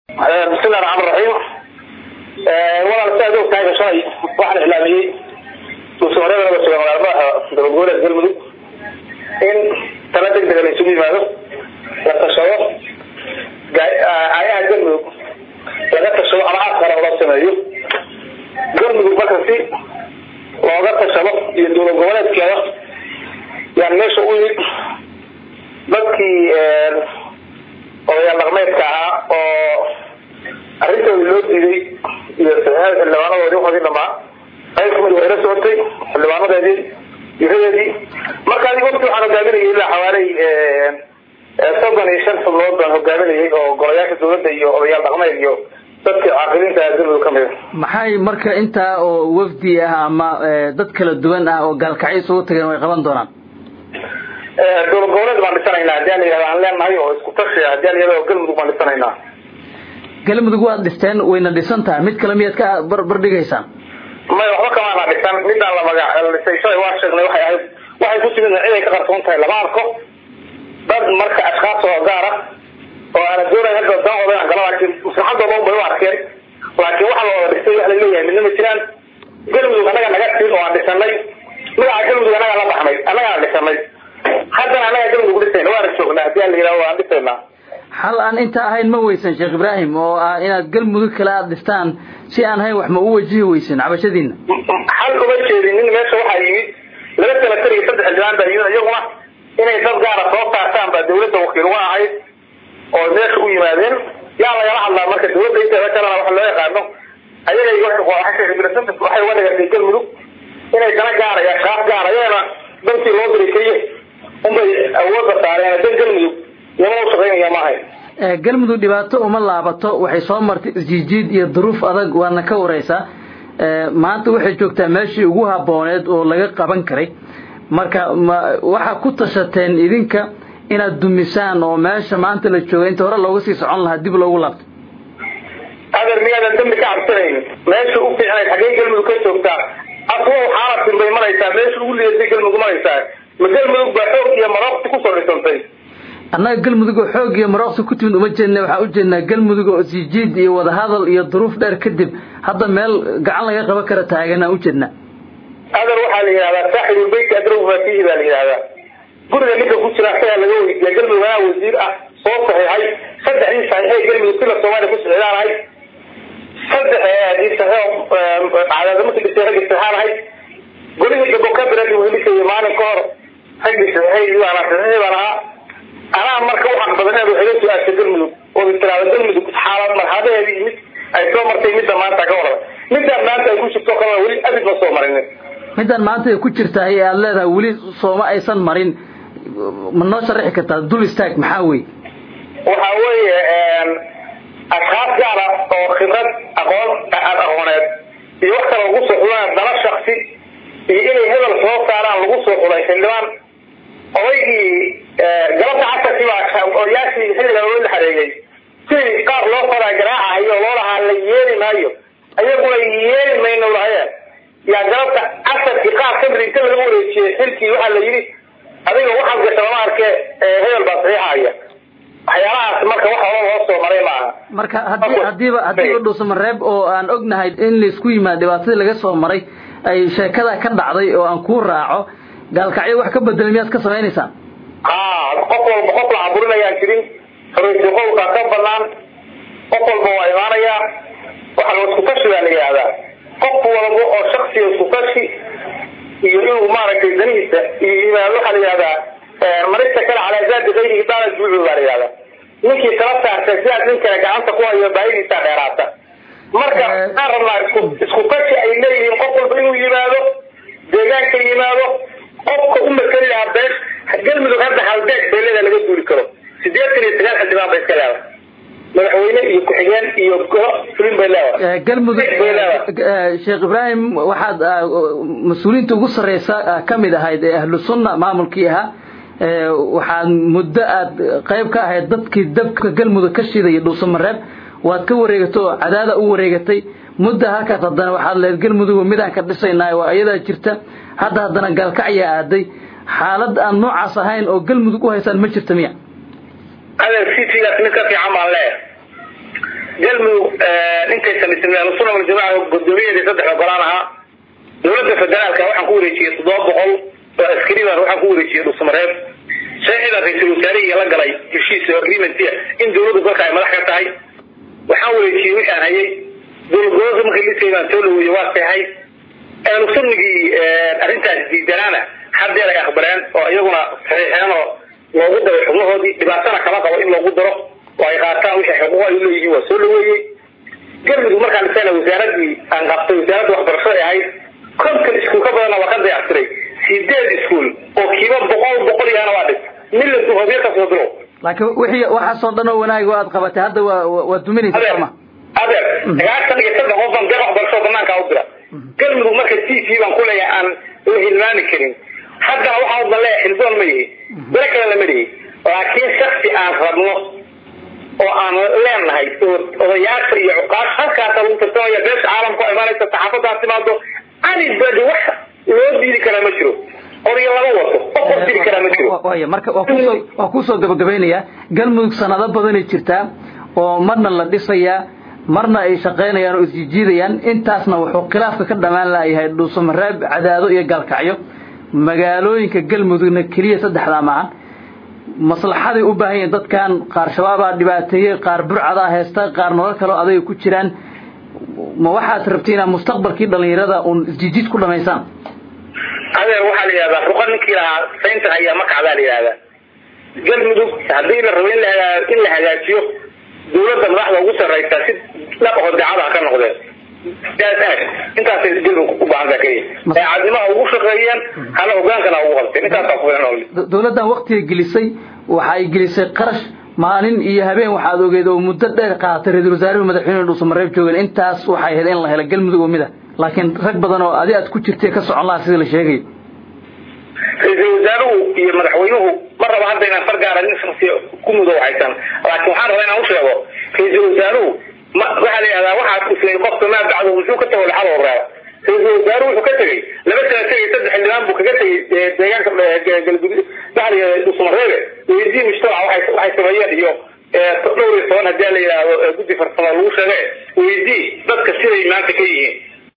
bismillahi raxmaan raxiim walaal si aad og tahay shalay waxaan iclaamiyey musuqmaryada suga magaalmadaxa dowlad goboleed galmudug in tala deg dega la isugu yimaado la tashado aayaha galmudug laga tashado ama afkana loo sameeyo galmudug marka si looga tashado iyo dowlad goboleedkeeda yaan meesha u yimid dadkii odayaal dhaqmeedka ahaa oo arrintoodi loo diiday iyo saxiixada xildhibaanadoodii waxoodii dhamaa qayb kamid waa ila socotay xildhibaanadeedii iradeedii marka adig waqti waxaan hogaaminayay ilaa xawaaley soddon iyo shan xubnood baan hogaaminayay oo golayaasha dawladda iyo odayaal dhaqmeed iyo dadka caaqiliinta galmudug kamid a maxay marka intaa oo wafdi ah ama dad kala duwan ah oo gaalkacyo isugu tageen way qaban doonaan dowlad goboleed baan dhisanaynaa hadii la yihahda aan leenahay oo isku tashi hadii la yihahda galmudug baan dhisanaynaa galmudug waad dhisteen wayna dhisan tahay mid kale miyaad ka barbardhigaysaan may waxba kamaana dhisan midaan la magac dhisay shalay waa sheegnay waxay ahayd waxay ku timid ciday ka qarsoon tahay lama arko dad marka ashkaas oo gaar ah oo aana doonay hadda danooda inaan gala laakiin maslaxadooda un bay u arkeen laakiin waxa la wada dhistay wax la leeyahay midna ma jiraan galmudug annaga naga tin oo aan dhisanay magaca galmudug annagaa la baxnay annagaan dhisanay haddana annagaa galmudug dhisayna waana joognaa hadii aan la yihahdo waan dhisaynaa xal aan inta ahayn ma weysan sheekh ibraahim oo ah inaad galmudug kale aada dhistaan si aan ahayn wax ma u wajihi weysan cabashadiina xal uma jeedin nin meesha waxaa yimid laba senatar iyo saddex xildhibaan baa yimid iyaguna inay dad gaara soo saartaan baa dawladda wakiil uga ahayd oo meesha u yimaadeen yaa lagala hadlaa marka dawladda inteeda kalena waxa loo yaqaano ayaga waxay uga dhigatay galmudug inay dana gaara iyo ashkaaf gaara ayagana dantii loo diray keliya unbay awoodda saareen dan galmudug iyama u shaqaynaya maahay galmudug dhibaato uma laabato waxay soo martay isjiijiid iyo duruuf adag waana ka wareysaa maanta waxay joogtaa meeshii ugu habooneed oo laga qaban karay marka ma waxaa ku tashateen idinka inaad dumisaan oo meesha maanta la jooga inta hore looga sii socon lahaa dib loogu laabto adeer miyaadan dambi ka cabsanayn meesha u fiicnayd xaggee galmudug ka joogtaa aswa xaalatin bay maraysaa meesha ugu lidatay galmudug maraysaa ma galmudug baa xoog iyo marooqti kusoo dhisantay annaga galmudug oo xoog iyo marooqsi ku timid uma jeedna waxaan u jeednaa galmudug oo sijiid iyo wadahadal iyo duruuf dheer kadib hadda meel gacan laga qaban kara taaganaan u jeednaa adeer waxaa la yidhahdaa saaxibulbeyti adrow mafihi baa la yidhahdaa guriga ninka ku jira asagaa laga weydiiya galmudug anaa wasiir ah soo saxiixay saddexdii saxiixay galmudug sila soomaaliya ku socdaanahay saddex cadaadamarkii dhisay raggi saxaanahay golihii gabo kabiradi welisay maalin ka hor raggi saxiixay baan saxiixay baan ahaa anaa marka u xaq badaneed waxay la su-aashay galmudug oo istiraada galmudug xaalad marxadaheeda iyo mid ay soo martay midda maanta ka warada midaan maanta ay ku jirto kalena weli abid ma soo marinin midaan maanta ay ku jirtahay ee aada leedahay weli sooma aysan marin ma noo sharaxi kartaa dul istaag maxaa wey waxa weeye ashkaas gaara oo khibrad aqoon aad aqooneed iyo wax kale lagu soo xulaan dala shaksi iyo inay hebel soo saaraan lagu soo xulay xildhibaan odaygii galabta casarkii baa odayaashii xilliga loo la xareeyey sidii qaar loo fadaa garaacahayo oo loo lahaa la yeeli maayo ayaguna yeeli mayno lahayeen yaa galabta casarkii qaar kamid inta laga wareejiyey xilkii waxaa la yidhi adiga waxaad gasha lama arke hebel baa saxiixaya waxyaalahaas marka waxa hore loo soo maray maaha marka hadii hadiiba hadiiba dhuusamareeb oo aan ognahay in laisku yimaado dhibaatadii laga soo maray ay sheekada ka dhacday oo aan kuu raaco gaalkacyo wax ka bedelay miyaad ka samaynaysaa ha qof walba qof la caburinayaan jirin xoreysi qowlkaa ka banaan qof walba waa imaanayaa waxa la isku tashi baa la yihahdaa qof walba oo shaksiga isku tashi iyo inuu maaragtay danihiisa iyo yimaado waxaa la yihahdaa marista kale calaa zaadi kayrihi daala juucu baa la yihahdaa ninkii kala saartay sidaas nin kale gacanta ku hayo baahidiisa dheeraata marka waxaan rabnaa isku isku tashi ay leeyihiin qof walba inuu yimaado deegaanka yimaado qofka u makeli lahaa been galmudug hadda halbeeg beelada laga duuli karo sideetan iyo sagaal xildhibaan ba iska leedahay madaxweyne iyo ku-xigeen iyo golo fulin bay leedahay galmudug sheekh ibraahim waxaad mas-uuliyiinta ugu sarreysa ka mid ahayd ee ahlu sunna maamulkii ahaa waxaad muddo aad qayb ka ahayd dadkii dabka galmudug ka shidaya dhuusamareeb waad ka wareegatay oo cadaada u wareegatay mudda halkaas haddana waxaad leed galmudug midaan ka dhisaynaa waa iyadaa jirta hadda haddana gaalkacyaa aaday xaalad aan noocaas ahayn oo galmudug u haysaan ma jirta miya adeer citigaas mid ka fiican baan leeyahay galmudug intay samaysay ahlusuna waljamaca gudoomiyaheedii saddex ogolaan ahaa dowladda federaalka waxaan ku wareejiyey toddoba boqol oo askari baan waxaan ku wareejiyey dhusmareeb saxiibaan ra-iisul wasaarihii la galay heshiis agreement in dowladdu dalka ay madax ka tahay waxaan wareejiyey wixii aan hayay dowladgoboleedka markii lisay baan soo dhaweeyey waa seexay ahlu sunnigii arrintaas diidanaana haddeer ay aqbaleen oo iyaguna saxiixeen oo loogu daray xubnahoodii dhibaatana kama qabo in loogu daro oo ay qaataan wixii xuquuq ay uleeyihiin waa soo dhaweeyey galmudug markaan dhisana wasaaradii aan qabtay wasaaradda waxbarashada ahayd konton iskuul ka badanna waa ka dayactiray sideed iskuul oo kiiba boqol boqol yahana waa dhis miladu hobyo ka soo diro laakiin wixii waxaasoo dhan oo wanaag aad qabatay hadda waa waa duminaysa sooma adeer sagaashan iyo saddex qof baan deeq waxbarasho banaanka u dira galmudug marka t v baan kuleeyahay aan la hilmaami karin haddana waxaa udan leeyahay xildoon ma yihi bere kale lama dhihi laakiin shaksi aan rabno oo aan leenahay oo odayaasha iyo cuqaasha halkaasa lagu tartamaya beesha caalamka oo imaanaysa saxaafadaas timaado anibadi wax loo diidi karaa ma jiro odaya lama wato qof wax diri karaa ma jiro waya marka waa kusoo waa kusoo gabagabaynayaa galmudug sanado badanay jirtaa oo marna la dhisayaa marna ay shaqaynayaan oo isjijiidayaan intaasna wuxuu khilaafka ka dhamaan layahay dhuusamareeb cadaado iyo gaalkacyo magaalooyinka galmudugna keliya saddexdaa maahan maslaxaday u baahan yihiin dadkan qaar shabaabaa dhibaateeyey qaar burcadaa haysta qaar nolol kaleo adayga ku jiraan ma waxaad rabti inaad mustaqbalkii dhalinyarada uun isjijiid ku dhamaysaan adeer waxaa la yidhahdaa ruqa ninkii lahaa sayntan ayaa makacdaa la yidhahdaa galmudug haddii la rabo in in la hagaajiyo dawladda madaxda ugu sarraysa si dhab aho dacada ha ka noqdeen intaasay galmudug u baahan taha keliya daacadnimaha ugu shaqeeyeen hana hogaankana ugu qabteen intaasaa ku filan dawladdan waktiga gelisay waxay gelisay qarash maalin iyo habeen waxaad ogeed oo muddo dheer qaadatay ra-isul wasaarihii madaxweyne dhuusamareeb joogeen intaas waxay ahayd in la helo galmudug oo mida laakiin rag badan oo adi aad ku jirtay ka socon lahaa sida la sheegay ra-iisul wasaaruhu iyo madaxweynuhu ma rabo hadda inaan far gaara nin shaksi ku mudow haysan laakiin waxaan rabaa inaan u sheego ra-iisul wasaaruhu ma waxaa la yidhahdaa waxaad islay qofka maa bacdo muxuu ka tago laxada horeeba ra-iisul wasaaruhu wuxuu ka tegey laba sana tegay saddex xildhibaan buu kaga tegey deegaanka galgudud baxliga dhusmareebe weydii mujtamaca waxay waxay sameeyeen iyo dhowr iyo toban hadii la yidhaahdo guddi farsamo lagu sheege weydii dadka siday maanta ka yihiin